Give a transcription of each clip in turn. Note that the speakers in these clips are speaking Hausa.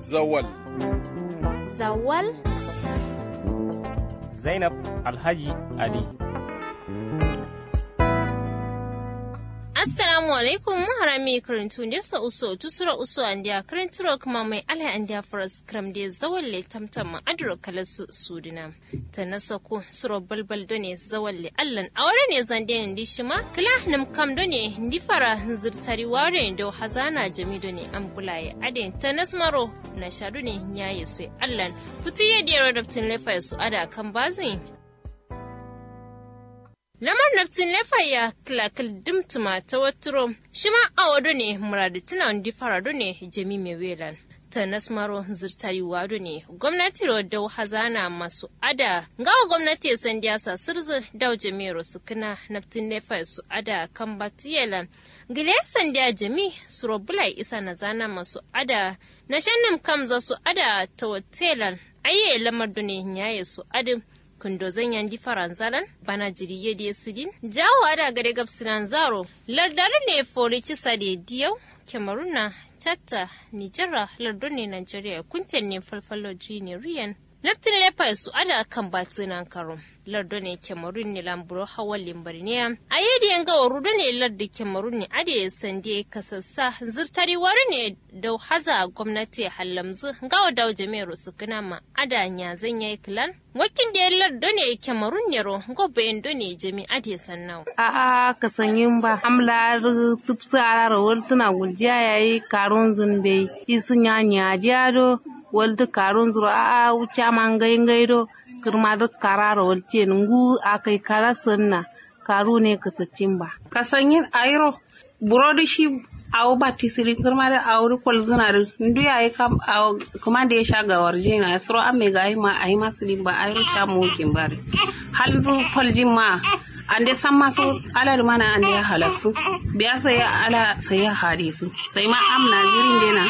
Zawal. Zawal? Zainab Alhaji Ali. assalamu alaikum harami karantu nde so uso tusura uso andia karanturo kuma mai ala andia foras kram de zawalle tamtam adro kala su sudina tanasa ko suro balbal done zawalle allan awara ne zande ndi shima kala nam kam done ndi fara zirtari ware do hazana jami done ambulaye ade tanas maro na shadu ne nyaye su allan futiye de rodaptin lefa su ada kan bazin Lamar naftin lefaya kilakil dimtuma ta waturo shi ma a wado ne muradu tuna wandi farado ne jami mai welan. ta nasmaro zirtari wado ne gwamnati da hazana masu ada gawa gwamnati san diyasa sirzi dau jami'ar su kina naftin lefa su ada kan batiyelan gile san diya jami su robulai isa na zana masu ada na shannin kamza su ada ta watelan ayye lamar ne yaye su adin kundo zanyan di faranzalan bana jiriye di sidin jawo da gare gabsinan zaro lardari ne fori cisa da diyau kemaruna chatta nijera lardun ne nigeria kunten ne falfalo ne riyan laftin lepa su ada kan batinan karon lardo ne kemarun ne lamburo hawan limbarniya a yadda yanga warudo ne lardi kemarun ne ade sande kasassa zirtari wari ne da haza gwamnati hallamzu gawa dawo jami'ar su kana ma ada nya zan yayi kilan wakin da lardo ne kemarun ne ro gobe endo ne jami ade sannan a a ka sanyin ba amla tupsa ra wal tuna guljiya yayi karun zunbe isun ya nya jado wal tu karun zuro a a wuce man gai gai do kirma duk karara wal ce ngu akai kara sunna karu ne ka sacin ba ka sanyin ayro burodi shi awu batisiri kirma da awu kol zuna da ndu yayi kam kuma da ya sha gawar jina ya suro amme ga ma ayi masulin ba ayro sha mukin bare hal zu poljin ma ande san maso ala da mana ande ya halaksu biya sai ala sai ya hade su sai ma amna jirin dena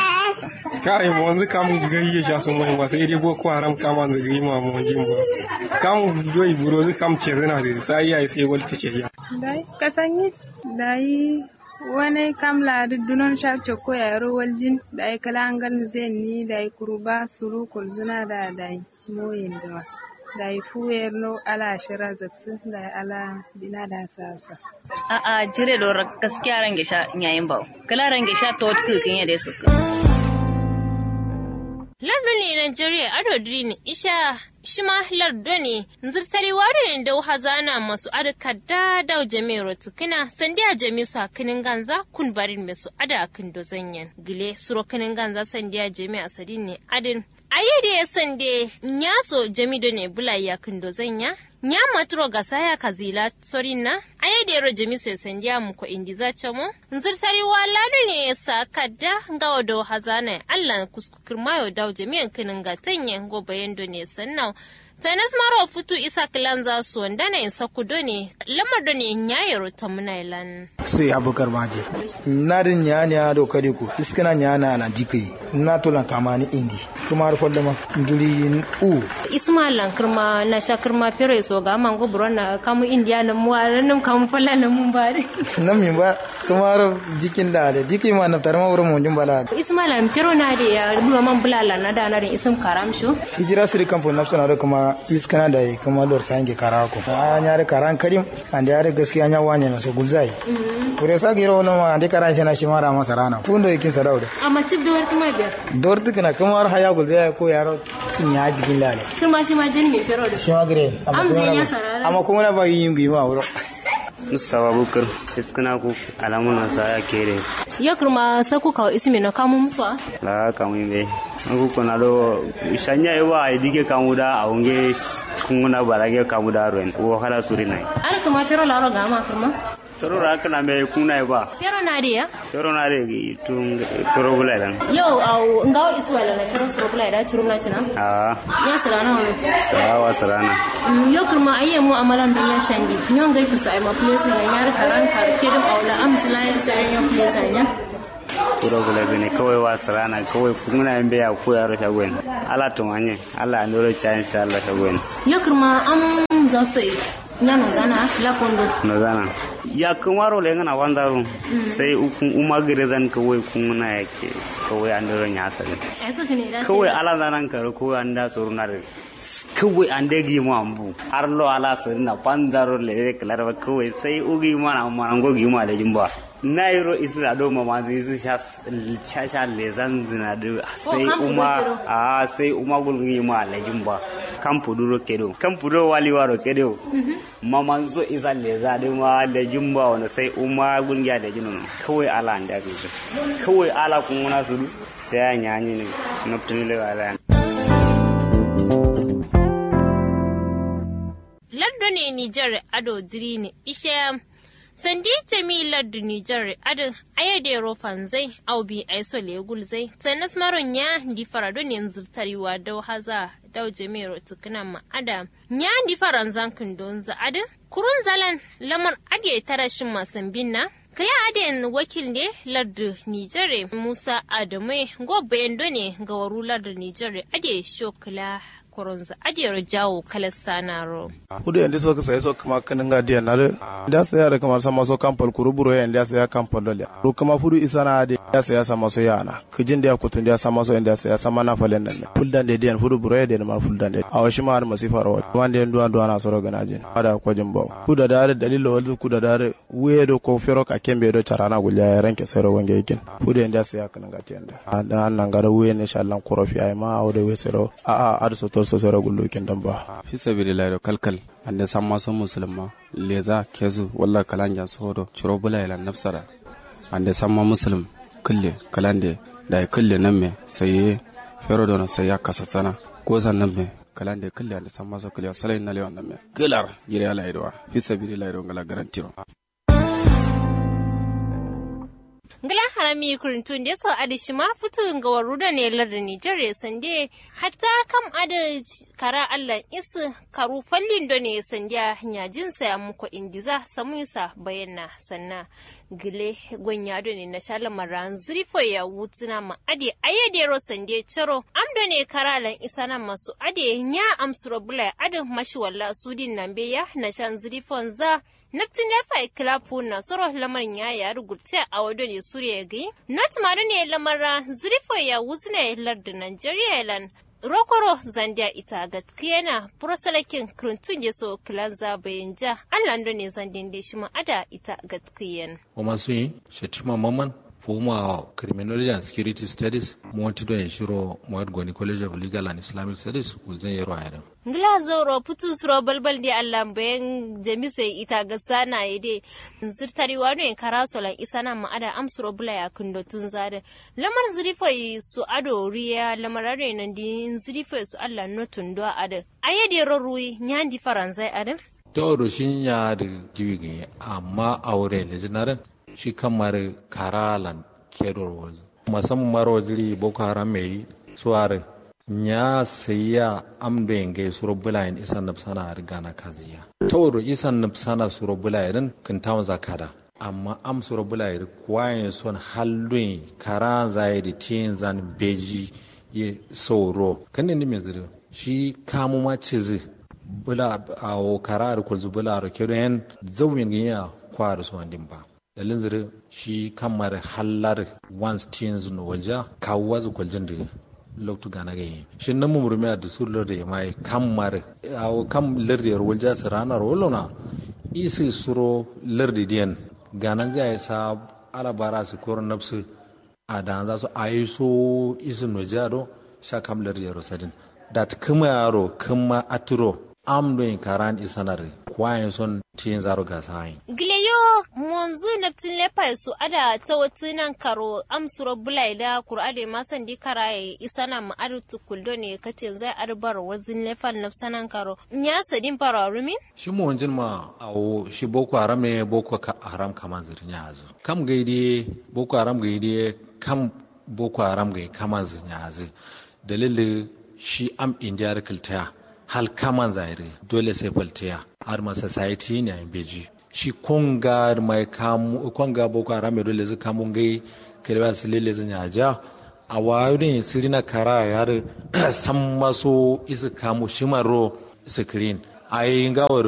kai mo wanzu kam gari ya sha sun mai ba sai dai boko haram kama da gari ma mo jin ba kam doi buro zu kam ce zina da sai ya sai wal ce ya dai kasanyi dai wani kam la dunon sha choko ya ro waljin dai kala angal zen ni dai kuruba suru kulzuna da dai moyin da dai fuyer no ala shira zatsu dai ala dina da sasa a a jire do gaskiya range sha yayin ba kala range sha to kin ya da su lardo ne Nigeria ado drini isha shima lardo ne zirtari wari da hazana masu adaka da dau jami'ar tukuna sandiya jami su hakinin ganza kun barin mai su ada akin dozanyan gile suro kinin ganza sandiya jami a sadin ne adin ayyade ya sande nyaso jami do ne bula ya kin dozanya nya matro gasaya kazila sorina ayede ro jami so sandiya mu ko indiza chamo nzirsari wala ne sa kadda ngawo do hazana Allah kuskukur mayo daw jami'an kinin ga tanye go bayando ne sannan tanas maro futu isa kilan za su wanda na in saku do ne lamar do ne nyayaro ta munailan sai abukar maje na din nya nya do kade ku iskana nya na na dikai na to lan kama ni indi kuma har folle ma nduri u ismailan kirma na sha kirma fere so ga man go na kamu india na mu nan kamu falla na mun bare nan min ba kuma har dikin da da dikai ma na tarma wurin mun jumbala ismailan fero na da ya bula man bulala na da na rin isum karam sho hijira siri kamfo nafsana da kuma iskana da kuma lor sange karako a nyare karan karim ande are gaskiya nya wanya na so gulzai kure sa giro no ma ande karan shana shi mara masa rana fundo yakin sa dauda amma tib da kuma biyar dor tukina kuma har haya gulzai ko yaro nya digin lale kuma shi ma jin me fero da shi ma gire am zai ya sarara amma kuma na ba yin gi ma wuro mustawa bukar iskana ku alamun sa ya kere ya kurma sa ku kawo ismi na kamu musu la kamu be ku kuna do shanya yawa idike kamu da aunge kunguna barage kamu da ren wo hala suri nai ar kuma tero la ro gama kurma toro ra kana me kuna ba tero na dia toro na re tung toro bula dan yo au ngao iswala na tero soro bula da churum na china ah ya sarana wa sawa sarana yo kurma ayye mu amalan dunya shandi nyon gai to sai ma place ga yar karan kar kedum aula am zilaya sai yo place nya kuro gula bene kawai wa sarana kawai kuna yin beya ko yaro shagwen ala tumanye ala andoro cha insha Allah shagwen yo kurma am za so nya no zana la kondo no zana ya kumaro le ngana wandaru sai ukun uma zan kawai kun na yake kawai an daro nya sa ai su ne da kawai ala zanan karo kawai an da tsoro na da kawai an dagi mu ambu har lo ala sari na pandaro le klar ba kawai sai ugi mana mana gogi ma da jimba nairo isu da do mama zai su sha sha sha le zan zina da sai uma a sai uma gulgi ma la jimba kan puduro kedo kan puduro wali waro kedo mama zo isa le za da ma da jimba wanda sai uma gulgi da jinu kawai ala an da kawai ala kun na su sai ya nyanyi ne na tuni le wala lardo ne Nijar ado dirini ishe sandi temi lardo Nijar ado ayade rofan zai au bi aiso legul zai tanas maron ya di farado ne zurtariwa dau haza dau jemero tukuna ma ada nya di faran zankin don za ada kurun zalan lamar ade tarashin masan binna Kaya aden wakil ne lardu Nijere Musa Adamu gobe ne ga waru lardu Nijere ade shokala koronza adiyar jawo kala sanaro. Hudu yanda so sai so kuma kanin ga diyan na da sai da kamar sama so kampal kuru buro yanda sai kampal dole. Ru kuma fudu isana da ya sai sama so yana. Kijin da kutun da sama so yanda sai sama na falen nan. Fuldan da diyan fudu buro da ma fuldan da. A washi ma har masifa rawa. Wanda yan duwan duwan na so ga najin. Ada ko jin bawo. Kuda da da dalilo wal kuda da wuye do ko fero ka kembe do charana gulya ya ranke sai ro wange yakin. Fudu yanda sai kanin ga tiyan da. Dan nan ga wuye ne shallan korofi ai ma awde we sero. A a ar so to so sera gullo ken damba fi sabilillahi do kalkal ande samma so musulma leza kezu walla kalanja sodo churo bula ila nafsara ande samma muslim kulle kalande da kulle namme sai fero dono sai ya kasasana ko san namme kalande kulle ande samma so kulle salai na lewan namme gilar yire ala idwa fi sabilillahi do ngala garantiro ngila harami kurintun da so adi shima fitu ga waruda ne larda Nijar sande hatta kam ada kara Allah isu karu fallin do ne sandiya nyajin sa muko indiza samuisa bayanna sanna gile gonya do ne na shala maran zrifo ya wutsina ma ade ayede ro sande charo amdo ne kara lan isana masu ade nya amsuro bula ade mashi walla sudin nambe ya na shan zrifon za Naftin ya fai kilafu na soro lamarin ya ya rubuta a wado ne Suriya gai. Not mara ne lamara zirifo ya wuzne lardin Nigeria lan. Rokoro zandiya ita gaskiya na prosalakin krintun ya so kilan zabayin ja an lando ne zandin da shi ma'ada ita gaskiyan. Wa masu yi, Shatima Maman, former criminology and security studies monti do en shiro moyad goni college of legal and islamic studies kulzen yero ayran ngila zoro putu suro balbal di allah bayan jamise ita ga sana yede zirtari wano en karaso lan isana ma ada amsuro bula ya kundo tun zade lamar zirifai su ado riya lamar ado nan di zirifai su allah no tundo ada ayede rorui nyandi faranzai ada to shin ya da jiwi amma aure lejinarin shi kamar karalan kedor wazi musamman mara waziri boko haram mai suware nya sayya amdo yenge suro bulayen isan nafsana a riga na kaziya tawro isan nafsana suro bulayen kan tawon zakada amma am suro bulayen kwayen son hallun kara zai da tiyin zan beji ya sauro kan ne mai zira shi kamu ma cizi bula a kara da kulzu bula a kedo yan zawin ganya kwara su wandin ba dalin zire shi kamar hallar once teens no waja kawo zu kwaljin da loktu gana gayi shi nan mu murmiya da su lorde ya mai kamar awo kam lorde yar walja su ranar wolona isi suro lorde diyan ganan zai sa alabara su koron nafsu a da za su ayi so isi no jado sha kam lorde yar sadin dat kuma yaro kuma aturo am do in karan isanar kwayan son tin zaro ga sai gileyo monzu naptin lepa su ada ta nan karo am suro bulai da qur'ade ma san di karaye isana ma adu tukuldo ne katin zai arbar wazin lefa nafsanan karo nya sadin pararumin shi mo wanjin ma awo shi boko haram ne boko haram kama zirnya azu kam gaide boko haram gaide kam boko haram gaide kama zirnya azu dalilin shi am indiyar kiltaya hal kaman zaire dole sai faltiya har ma society ne a beji shi konga mai kamu konga boko haram mai dole zai kamun gai kalwa su lele zan yaja a wayo ne siri na kara yar san maso isu kamu shimaro screen a yi gawar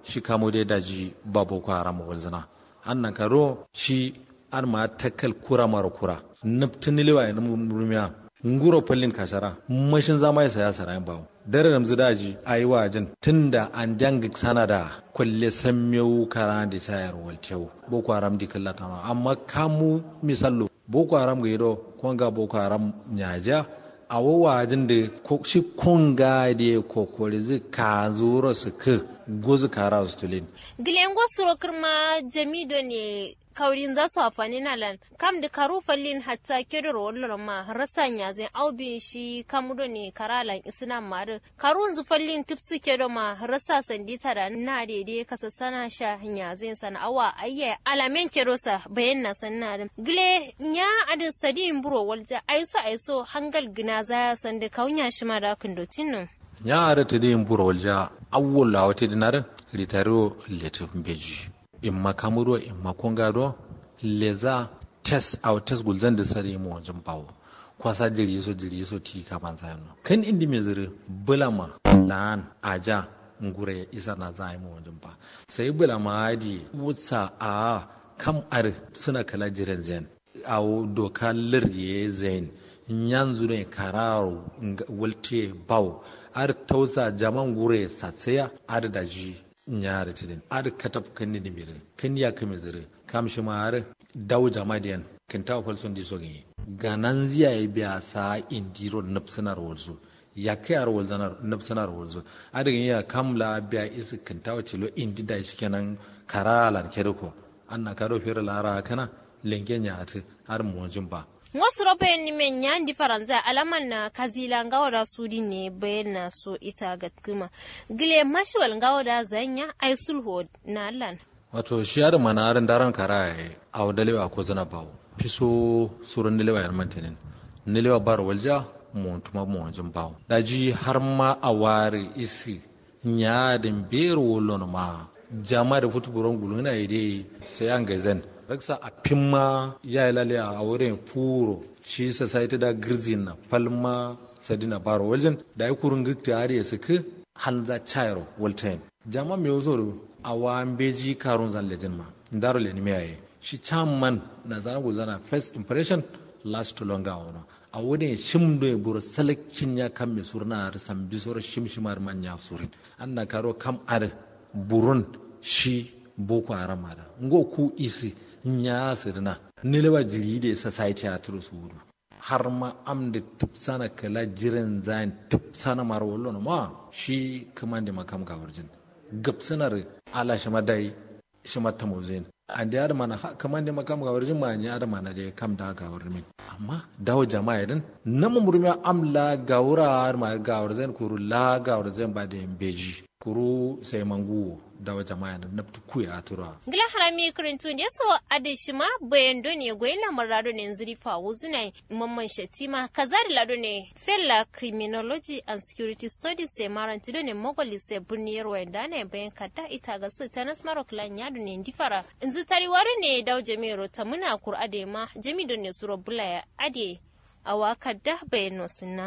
shi kamo dai daji ba boko haram walzana annan karo shi an ma takal kura mara kura naftin liwa ya rumiya nguro fallin kasara mashin zama ya saya sara bawo dare ramzu daji ayi wajin tunda an janga sana da kwalle sammeu kara da sayar waltew boko haram di kallata amma kamu misallo boko haram ga yido kwanga boko haram nyaja a wawajin da shi kunga da kokori zai ka zuro su ka gozu kara su tulin. Gilen suro kirma jamido ne kaurin za su afani na lan kam da karu fallin hatta kedoro wallo ma rasan ya zai aubin shi kamudo ne karalan isna mare karun zu fallin tipsi kedo ma rasa sandita da na daidai kasa sana sha ya zai sana awa ayye alamen kedo sa bayan na sanna da gile nya adin sadin buro walja aiso aiso hangal gina za san da kaunya shi ma da kundotin nan nya ara ta din buro walja awwala wata dinar litaro letu beji in ma kamuro in ma kongado leza test au test gulzan da sare mu wajen bawo kwasa jiri so jiri so ti ka ban sai no kan indi me zire bulama lan aja ngure isa na zai mu wajen ba sai bulama adi wutsa a kam ar suna kala jiran zen au doka lirye zen yanzu ne kararo wulte bawo ar tausa jaman gure satsaya ar da ji nyaare tidin ad katab kanni ni mirin kan ya kame zire kam shi mare daw jamadian kin taw fal son di sogi ganan ziya ya biya sa indiro napsanar walzu ya kai ar walzanar napsanar walzu ad gin ya kamla biya isi kin taw tilo indi da shi kenan karalan kedoko anna karo fere lara kana lengen ya ati har mu ba wasu rabayin nimen nyandi faransa alaman na kazila ngawa da sudi ne bayan na so ita ga tkuma gile mashiwal ngawa da zanya ai sulho na lan wato shi yar mana aran daran kara a wadalewa ko zana bawo fiso surun nilewa yar mantanin nilewa bar walja mu tuma mu wanjin bawo daji har ma a ware isi nyadin bero wolon ma jama da futuburon guluna ide sai an gazen raksa a pimma ya lale a wurin furo shi society da girzin na palma sadina baro wajen da ya kurun gikta har ya suka hanza chairo waltain jama me yozo a wan beji karun zan lejin ma ndaro le nime yayi shi chairman na zana guzana first impression last to longer ona a wurin shimdo ya buru salakin ya kan me surna har san bisor shimshimar manya surin anna karo kam ar burun shi boko haram da ngo ku isi nya sirna nilewa jiri da society a turu su wudu har ma am da tupsana kala jiran zain tupsana mara wallo ma shi kaman da makam ga warjin gabsanar ala shi madai shi mata mozin an da yar mana kaman da makam ga warjin ma ni yar mana da kam da ga warmin amma dawo jama'a din na mumurmi amla ga wurar ma ga warzan kuru la ga warzan ba da beji kuru sai mangu dawa jama'a na naftu kuya atura gila harami kurintu ne so adishima bayan do ne goyin lamar rado ne zuri fa wuzina mamman shatima kazari lado ne fella criminology and security studies sai maranti do ne mogoli sai burniyar wanda ne bayan kata ita ga su tanas marok lan yado ne difara inzu tariware ne dawo jami'ar ta muna kur ade ma jami do ne suro bulaya ade awa kadda bayan no sunna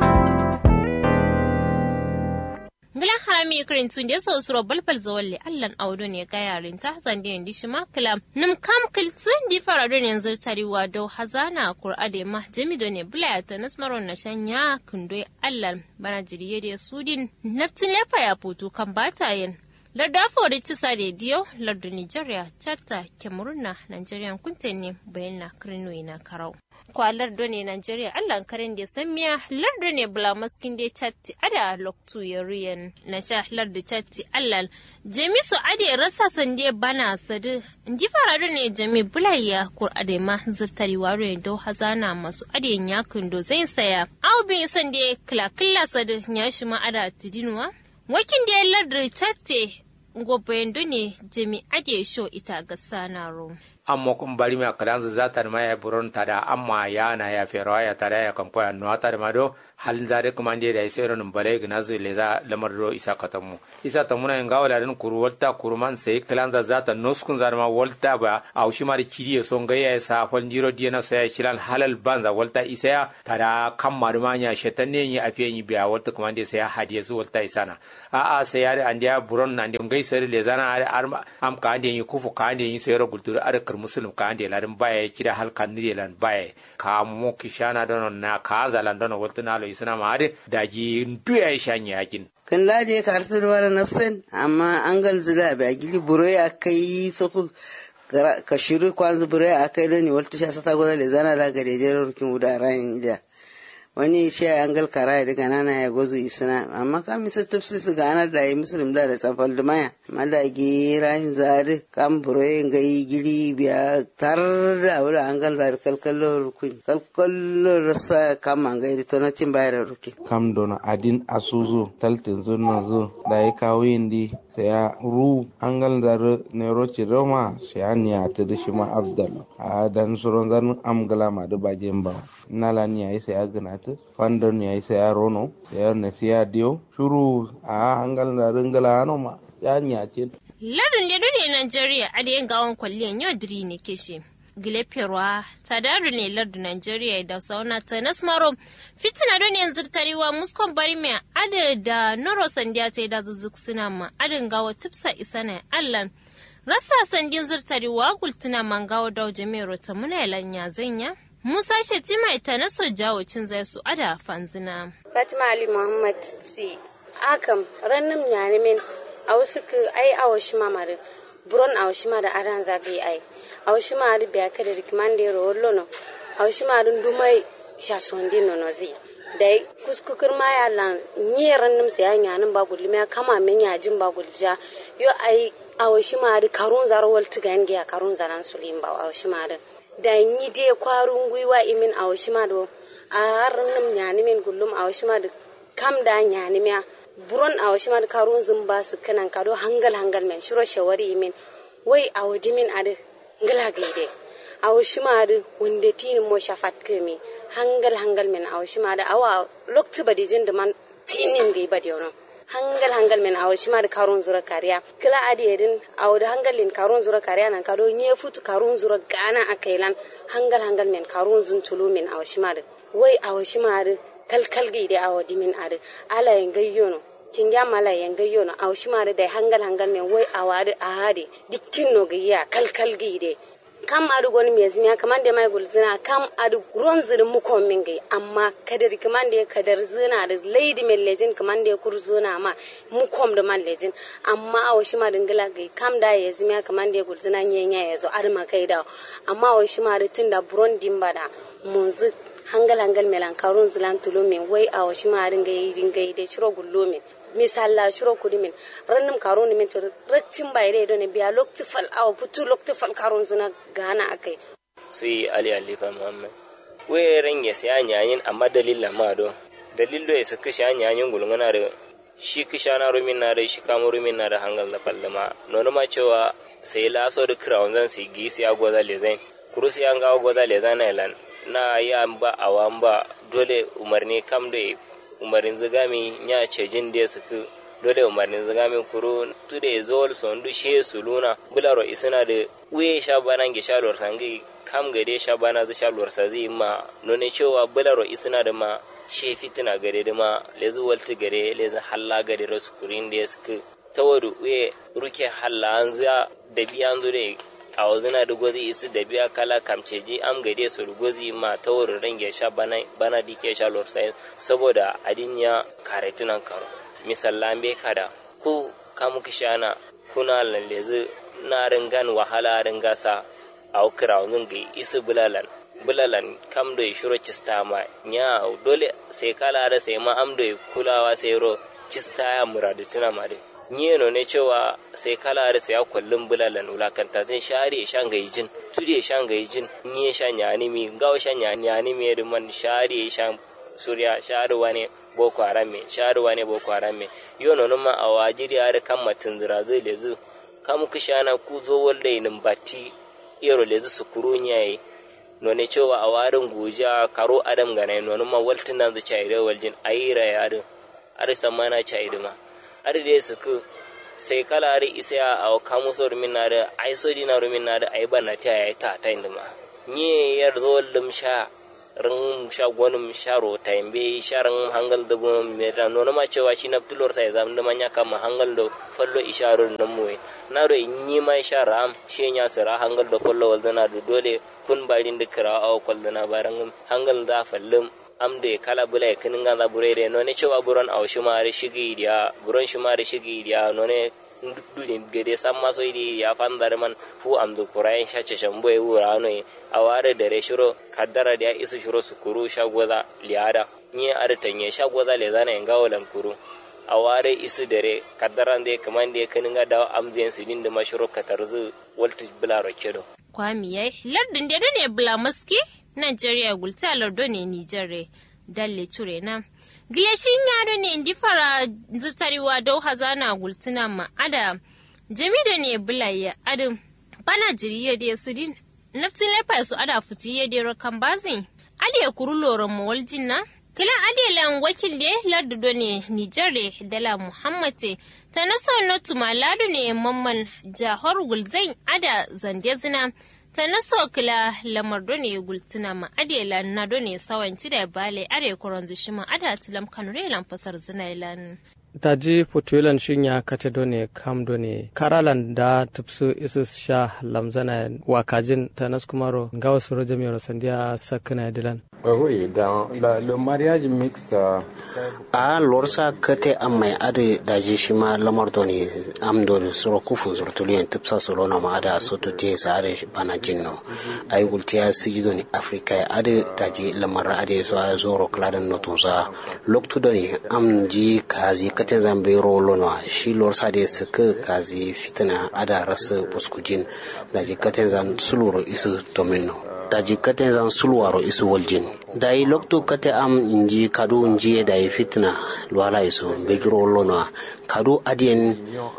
Gilan harami kirin tun da so suro balbal zawalle allan audo ne ga yarin ta zande yin shi makila nim kam kiltsin di farado ne zirtariwa dau hazana kur'ade ma jami do ne bulaya ta nasmaron na shanya kundoi allan bana jiriye da sudin naftin lefa ya putu kan batayen larda fori cisa rediyo lardu nigeria chatta kemuruna nigerian kunten ne bayan na kirinoyi na karau kwalar done Nigeria Allah karin da san miya lardo ne bula maskin da chatti ada loktu ya ruyan na sha lardo chatti Allah jami su ade rasa sande bana sadu ji fara ne jami bulaya kur ade ma zurtari waro ya do hazana masu ade yakun do zai saya au bin sande kla kla sadu ya shi ma ada tidinwa wakin da lardo chatti gobe ne jami ade sho ita ga sanaro amma kun bari mi akalan za ta ma ya buron ta da amma ya na ya fero ya ta da ya kan koya no ta da ma do halin zare kuma ndi da isero nun bale gina zu le za lamar do isa katamu isa ta muna nga wala den kuru walta kuru man sai kalan za zata noskun zar ma walta ba au shi mari kiri so nga ya sa fal ndiro diena so ya shilan halal banza walta isa ya tada kam maruma nya shetan ne ni afiye ni biya walta kuma ndi sai hadiye zu walta isana a a sai ya andiya buron nan ndi ngai sai le zana am ka andi yi kufu ka andi yi sai ro gultur ar kar muslim ka andi larin baya kida hal kan ni lan baya ka mo kishana don na ka zalan don walta na lo isna ma ade daji nduya shanya yakin kan lade ka artar wara nafsan amma an gal zila ba gili buroy akai soku ka shiru kwanzu buroy akai da ni walta sha sata goda le zana da gare jerar rukin wuda ran da wani shi an gal kara da ganana ya gozu isna amma ka misa tafsi su gana da yi muslim da da tsanfal da maya amma da gi rahin zari kan buroy ngai gili biya tar da wura an gal zari kalkallo rukin kalkallo rasa kama ngai to na tin bayar rukin kam dona adin asuzo taltin zurna zo da ya kawo indi saya ru angal dar nero roma saya niya ta da shi ma abdal a dan suron zan am gala ma da bajen ba nala ni ai saya gana ta fandon ni ai saya rono saya ne saya dio shuru a angal dar ngala no ma ya niya ce ladin da dole Najeriya a da yin gawon kwalliyan yau diri ne kishi gileperwa tadaru ne lardu Nigeria da sauna ta nasmaro fitina don yanzu tarewa muskon bari mai ada da noro sandiya ta da zuzuk suna ma adin gawa tupsa isa na allan rasa sandin zurtarewa gultuna man gawa da jami'ar ta muna lanya zanya Musa Shetima ita na so jawo cin zai su ada fanzina. Fatima Ali Muhammad si akam rannim nyanimin a wasu ai awo shi mamarin buron awo shi ma da adan zagaye ai. awshimari beakade rikmande ro lono awshimari ndumai shasondi nono zi dai kuskukir ma ya lan nyeran nim se anya nan ba gulli me kama men ya jin ba gulja yo ai awshimari karun zar wal tigange ya karun zaran sulim ba awshimari da yi de kwarun gwiwa imin awshimari a harin nim nyani min gullum awshimari kam da nyani me buron awshimari karun zumba su kanan kado hangal hangal men shiro shawari imin wai awdimin ade ngala gaide aw shimade wonde tini mo shafat kemi hangal hangal men aw shimade awa lokti badi jinde man tinin gai badi ono hangal hangal men aw shimade karun zura kariya kila adi edin aw da hangalin karun zura kariya nan kado nye futu karun zura gana akailan hangal hangal men karun zun tulu men aw shimade wai aw shimade kalkal gaide aw dimin ade ala en gayyono kinga mala yanga yono aw shimare da hangal hangal men wai awade ahade dikkin no giya kalkal gide kam adu goni me zimiya kaman da mai gulzina kam adu ron zir mu kon min gai amma kadar kaman da kadar zina da lady men lejin kaman da kurzuna ma mu kom da man lejin amma aw shima dingila gai kam da ya zimiya kaman da gulzina nyenya yazo arma kai da amma aw shima da tinda buron dimbada munzu hangal hangal melan karun zilan tulumin wai aw shima ringai ringai da shiro gullumin misalla shiro kudimin rannum karoni min to raktin bayre do ne biya lokti fal aw putu lokti fal karon zuna gana akai sui ali alifa muhammad we ran ya sai anyayin amma dalilla ma do dalillo ya saka shi anyayin gulungana da shi kishana rumin na da shi kamo rumin na da hangal da fallama nono ma cewa sai laso da crown zan sai gi sai agwaza lezain kurusi an ga agwaza lezain lan na ya ba awan ba dole umarni kam da umarin zigami nya cejin da suku dole umarnin zigami kuro tu da zol sondu she suluna bularo isina da uye sha bana ge sha lor sangi kam gade sha bana zu sha lor sazi ma none cewa bularo isina da ma she fitina gare da ma lezu walti gare lezu halla gare rasu kurin da suku tawadu uye ruke halla an za da biyan zure a wazina da gwazi isi da biya kala kamceji am gade su gwazi ma ta wurin range sha bana bana dike sha lorsayin saboda adin ya karetunan karo misallan be kada ku kamu kishana kuna lallezi na ringan wahala ringasa a ukira wazin ga isi bulalan bulalan kam da shiro cista ma nya dole sai kala da sai ma am da kulawa sai ro cista ya muradu tuna ma dai nyeno ne cewa sai kala da sai kullum bulalan ulakanta zai share shan gaijin tude shan gaijin nye shan yani mi gawo shan yani yani mi da man share shan surya share wane boko haram me share wane boko haram me yo no ma a wajiri har kan matin zira zai lezu kam ku shana ku zo walle nin batti iyaro lezi su kuru nyayi none cewa a warin guja karo adam gana none ma waltin nan zu chai da waljin ayira ya adu ari samana chai ma ari de su ku sai kala ari isa a kamu so rumin na da ai so dina rumin na da ai bana ta yayi ta ta indima nye yar zo lim sha rin sha gwanin sharo ta yambe sharan hangal da gwanin mai da nuna ma cewa shi na tulor sai zam da manya kama hangal da fallo isharar nan muwe na ro in yi mai shara am shi ya sira hangal da fallo waldana da dole kun barin da kira a kwaldana baran hangal da fallim am da kala bula ya kinin ganza bure da none cewa buron a shi ma da shigi dia buron shi ma da shigi dia none dudin gade san maso idi ya fan dar man fu am du kurayen shace shambo e wura no a ware da re shiro kaddara da isu shiro su kuru shagoza liada ni ar tanye shagoza le zana en gawo lan kuru a ware isu dare kaddara de kaman de kanin ga da am zen sidin da mashiro katarzu walti bula rokedo kwami yayi lardin da ne bula maski Nigeria gulta lardo ne Nijar dalle ture na Gilashin yaro ne indi fara zutariwa dau hazana gultuna ma ada jami da ne bulaya adam bana jiriya da sidin naftin lefa su ada fuci ya da rokan bazin ali ya kuru loron mawaljin na kila ali lan wakil da lardo ne Nijar dala Muhammad ta naso notu maladu ne mamman jahar gulzain ada zande zina ta naso kila lamar ne gultuna ma adela na done sawanci da bale are koron zishima ada tilam kanure lan fasar zinailan daji putulan shinya kate done kam done karalan da tupsu isus sha lamzana wakajin ta naskumaro ngawa suro jami'ar sandiya sakana dilan Oui, dans la, le mariage mixte. a lorsa kate an mai ade daji shi ma lamar doni am doni suro kufun suro tuliyan tipsa suro na ma ada soto te sa ade bana jinno ay gultiya siji doni afrika ya ade daji lamar ade so a zoro kladan no tunsa loktu doni am ji kazi kate zambe rolo no shi lorsa de suka kazi fitina ada rasa buskujin daji kate zan suluro isu domino daji kate zan sulwaro isu waljin dayi lokto kate am inji kadu nji dayi fitna lwala isu bejuro lona kadu adien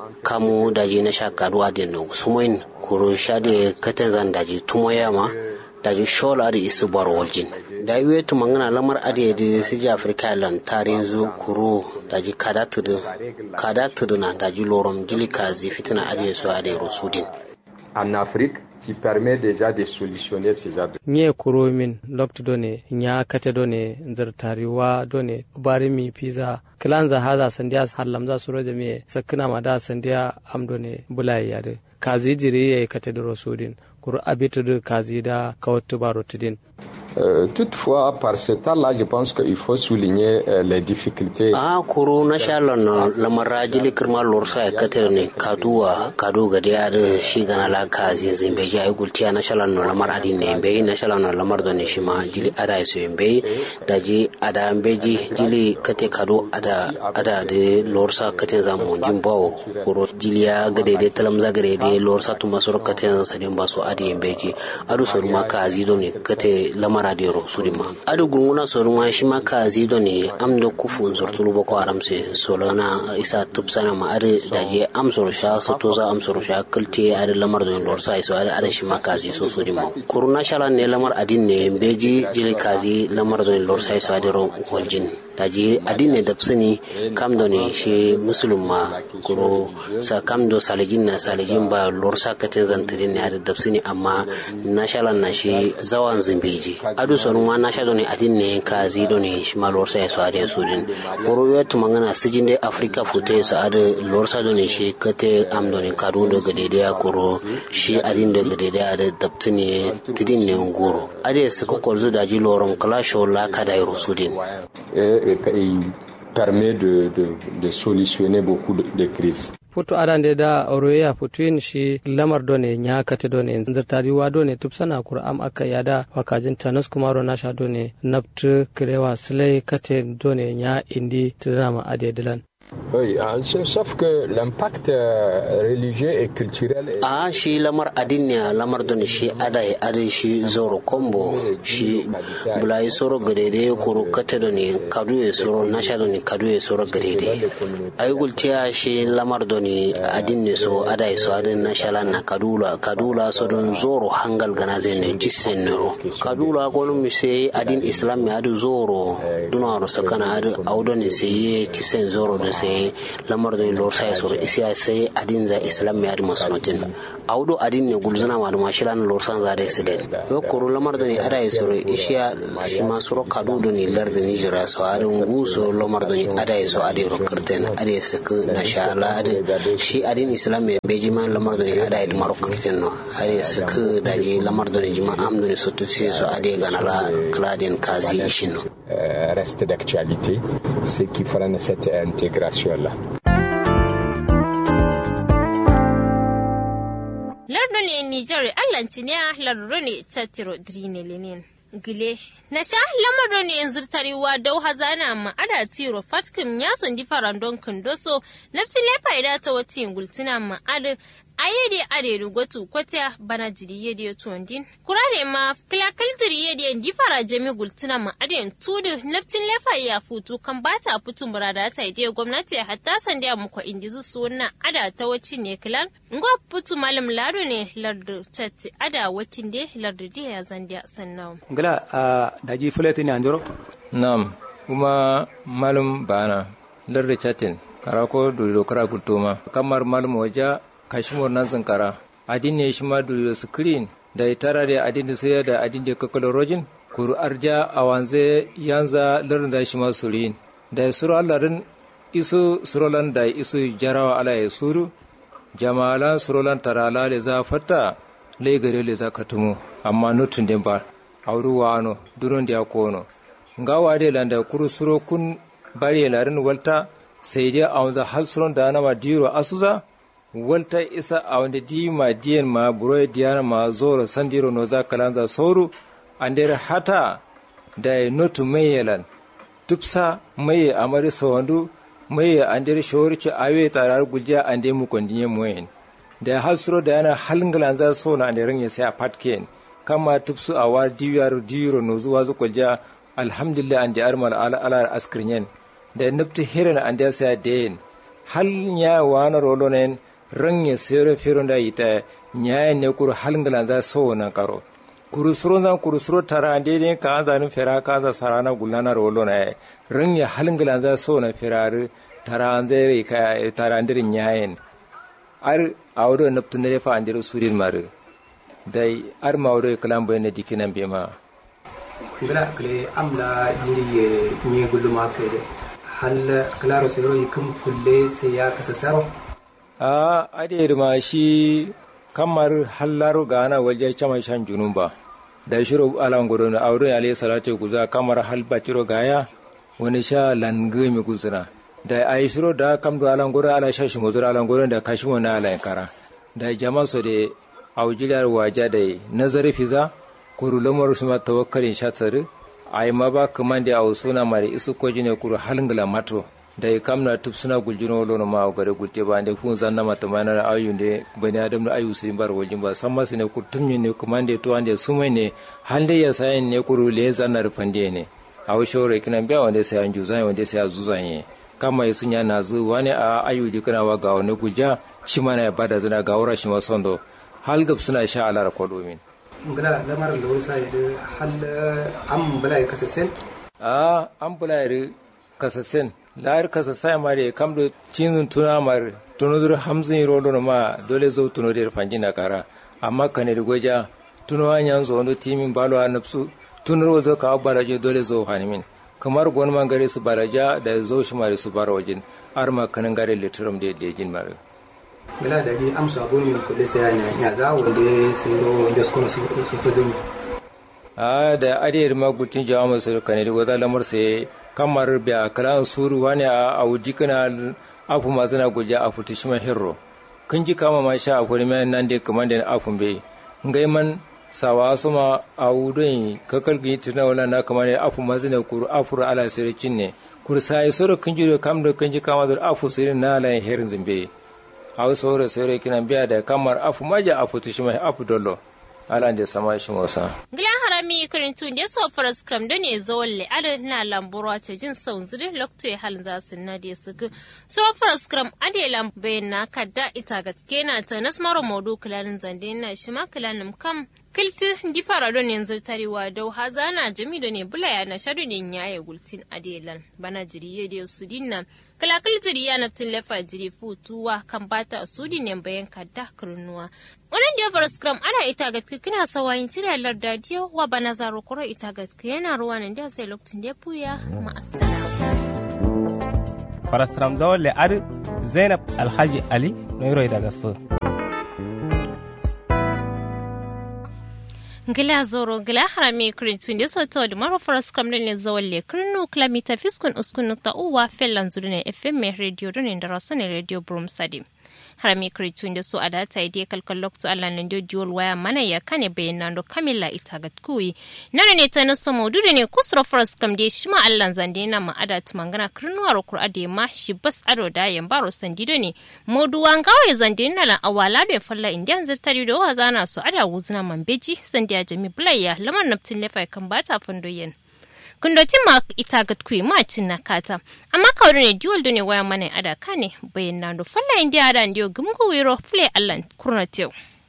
kamu daji na sha kadu adien no sumoin kuro shade kate zan daji tumoyama daji shola adi isu baro waljin dayi wetu mangana lamar adi di siji afrika lan tarin zu kuro daji kada tudu kada tudu na daji lorom jili kazi fitna adi so adi rosudin En Afrique, qui permet déjà de solutionner ce genre de nye kuro min lokti done nya kate done nzar tariwa done bari mi pizza kilanza haza sandiya hallamza suro jami'e sakina ma da sandiya am done bulai yade kazi jiri ya kate da rosudin kuro abitu da kazi da kawatu baro tudin Euh, toutefois, par ce temps-là, je pense qu'il faut souligner euh, les difficultés. a kuru na shalon lamar jili kirma lorsa ya katar ne kaduwa kadu ga da yada shi gana la ka zinzin bai ya gultiya na shalon lamar adin ne bai na shalon lamar da ne shi ma jili ada ya soyin bai da ji ada beji jili kate kadu ada ada da lorsa kate za mu jin bawo kuro jili ya gade da talam za gade da lorsa tuma sur kate za sadin ba su adi yin beji adu sur ma ka zido ne kate lamar adiro surima adu gunguna soruma shi ma ka zido ne am da kufu zurtulu boko haram se solona isa tupsana ma adu daje am sor sha soto za am sor sha kulte adu lamar da lor sai so adu adu shi ma ka zi so surima kuruna shala ne lamar adin ne beji jili kazi lamar da lor sai so adu ro waljin daji adin ne dapsini kam do ne shi musulun ma kuro sa kam do salijin na salijin ba lor sa katin zantirin ne adu dapsini amma na shalan na shi zawan zimbeji adu sonu ma na sha do ne adin ne ka zi do ne shi ma lor sa so adu so din kuro ya tuma ngana sijin de afrika fute sa adu lor sa do ne shi kate am do ne kadu do gade da kuro shi adin do gade da adu daptini tidin ne ngoro ade su ko kolzu daji loron kala shola kada yoro sudin et, et permet de, de, de solutionner beaucoup de, de crises. putu adande da oroya putuin shi lamar done nya kate done zirtari wa done tupsana kur'am aka yada wakajin tanus kumaro nasha done naptu kirewa silai kate done nya indi tidama ade dilan Oui, sauf que l'impact religieux et culturel est... a shi lamar adiniya lamar don shi ada ya adin shi zoro kombo shi bulai soro gadede kuru kate don ni kadu ya soro nasha don ni kadu ya soro gadede ai gultiya shi lamar don ni adin ne so ada ya so adin nasha lan na kadula kadula so don zoro hangal gana zai ne jissen ne ro kadula ko mi sai adin islam ya adu zoro duna ro sakana adu audo ne sai tisen zoro don sai lamar don lor sai soro isiya sai adin za islam ya adu masonotin audo adin ne gulzana ma duma shi lan lor san za da su den yo koro lamar don ada ya soro isiya shi ma soro kadu don ni lar da ni jira so adin guso lamar don ada ya so ade ro kirten ade ya saka na sha Allah ade shi adin islam ya beji ma lamar don ada ya maro kirten no ade ya saka da je lamar don jima am don so to sai so ade ga na la kladin kazi shin no reste d'actualité ce qui freine cette intégration là lardo ne nijar allantiniya lardo ne tattiro drine lenin gile na sha lamaro ne yanzu tarewa dau hazana ma ada tiro fatkin ya sundi farandon kundoso nafsin lefa ida ta wati gultuna ma ada ayede ade rugotu kwata bana jiri yede tuwandin kurare ma kilakal jiri yede di fara jami gultuna ma ade tudu naftin lefa ya futu kan bata fitu murada ta ide gwamnati hatta sanda muko indizu suna ada ta waci ne kilan ngo fitu malam laro ne lardu chatti ada wakin de lardu de ya zandia sannan ngala a daji fulati ne anjoro nam kuma malum bana lardu chatin karako duro kara gultoma kamar malum waja kashimor nan zinkara adin ne shi ma duro screen da itara da adin da sai da adin da kakalorojin kuru arja awanze yanza larin da shi ma surin da suru allarin isu surolan da isu jarawa ala ya suru jamalan surolan tarala le za fatta le gare le za katumu amma nutun den ba auru wano duron da kono ngawa de landa kuru suro kun bari larin walta sai dai awanza hal suron da na ma diro asuza walta isa a wanda di ma diyan ma buro diyana ma zoro sandiro no za kalanza soru andere hata da notu mayelan tupsa maye amari sawandu maye andere shorci awe tarar gujiya ande mu kondinye moyen da hasro da yana halngalan za so na andere ya sai a patken kama tupsu a war diyar diro no zuwa zu kulja alhamdulillah ande armal ala ala askrinyen da nupti hirin ande sai den hal nya wana rolonen ranye sere fironda ita nyaye ne kuru halngalan za so na karo kuru suro zan kuru suro tara ande ne ka an zanin fera ka za sarana gulana rolo na ranye halngalan za so na firaru tara an zai ka tara andirin nyayen ar awdo naptun ne fa andiru surin maru dai ar mawdo kalam bayna dikinan bema ngala kle amla yiri nye guluma kede hal klaro sero yikum kulle sai ya kasa saro a ade ma shi kamar hallaro gana waje chama shan junun ba da shiro alan gudu na aure alayhi salatu guza kamar hal baciro gaya wani sha lange mi guzuna da ai shiro da kam do alan gudu ala sha shi muzura alan gudu da kashi wani ala kara da jama so de aujilar waja da nazari fiza kuru lamar su ma tawakkalin sha tsari ai ma ba kaman da au suna mare isu ko jine kuru halingala mato da ya kamna tub suna guljino lono ma o gare gulte ba ne fun zanna mata mana na ayu ne bani adam da ayu sin bar wajin ba san masu ne ku tumni ne kuma ne to ande sumai ne hande ya sayin ne kuru le zanna rufande ne a wo shore kina biya wanda sai an juzan wanda sai a zuzan ye kama ya sunya na zu wani a ayu di kana wa ga wani guja shi mana ya bada zina ga wura shi ma sondo hal gab suna sha alar kodomin ngala lamar da wasa da hal am bala ya kasasen a am bala ya kasasen layar kasa sai mare kam do tinun tuna mar tunudur hamzin rolo ma dole zo tuno der fanjina kara amma kane da goja tuno anyan zo ndo timin balo a nafsu tunur wazo ka baraje dole zo hanimin kamar gon man gare su baraja da zo shi mare su bara wajin arma kanin gare liturum da lejin mare gala da ji amsa gon min kulle sai ya ya za wanda sai ro jasko su su fadin a da adiyar magutin jama'a su kane da goza lamar sai kamar biya kalan suru wani a wuji kana afu masu na guja a futu shi hirro kun ji kama ma sha akwai mai nan da kuma da afun bai ngai man sawa suma a wudon kakal gi tuna wala na kamar ne afu masu na kuru afuru ala siricin ne kursa ya soro kunji do kam do kunji kama do afu sirin na la herin zimbe aw soro soro kina biya da kamar afu maja afu tushima afu dollo ala da sama shi wasa Gilan harami kirin tun da so faras kram da ne zo walle ada na lamburo ta jin saun zuri lokto ya halin za su na da su so faras kram ade lam na kadda ita ga kena ta nas maro modu kilalin zande na shi ma kilalin kam kilti di fara don yanzu tarewa dau hazana jami da ne bulaya na sharu ne yaye gultin adelan bana jiriye da su dinna kalakal jiriya na tilafa jiri futuwa kan bata su ne bayan kadda kurnuwa wannan da fara scrum ana ita ga kina sawayin cire larda diyo wa bana zaro kuro ita ga yana ruwa nan da sai lokacin da puya ma farasram dole ar zainab alhaji ali noiro daga so ngila zoro ngila harami kurintu ndi so to maro faras kam ne zawalle kurnu klamita fiskun uskun nukta uwa fellan zurune fm radio don inda rasune radio brum sadi harami kurintu ndi so adata ide kalkal lokto alla nan dio diol waya mana ya kane bayanando kamila itagat kuyi nana ne ta naso maududu ne kusuro faras kam de shima allan zande na ma adat mangana kurnu aro kur ade ma shi bas ado da yan baro sandido ne moduwa ngawa zande na la awala da falla indian zirtari do wazana so ada wuzna mambeji sandi ya jami bulaya lamar naftin lefa kan bata fandoyen kundoti ma ita gat kui ma cin na kata amma kawai ne duwal ne waya mana ada kane bayan na do falla india ada ndio gumgu wiro play allan kurna tew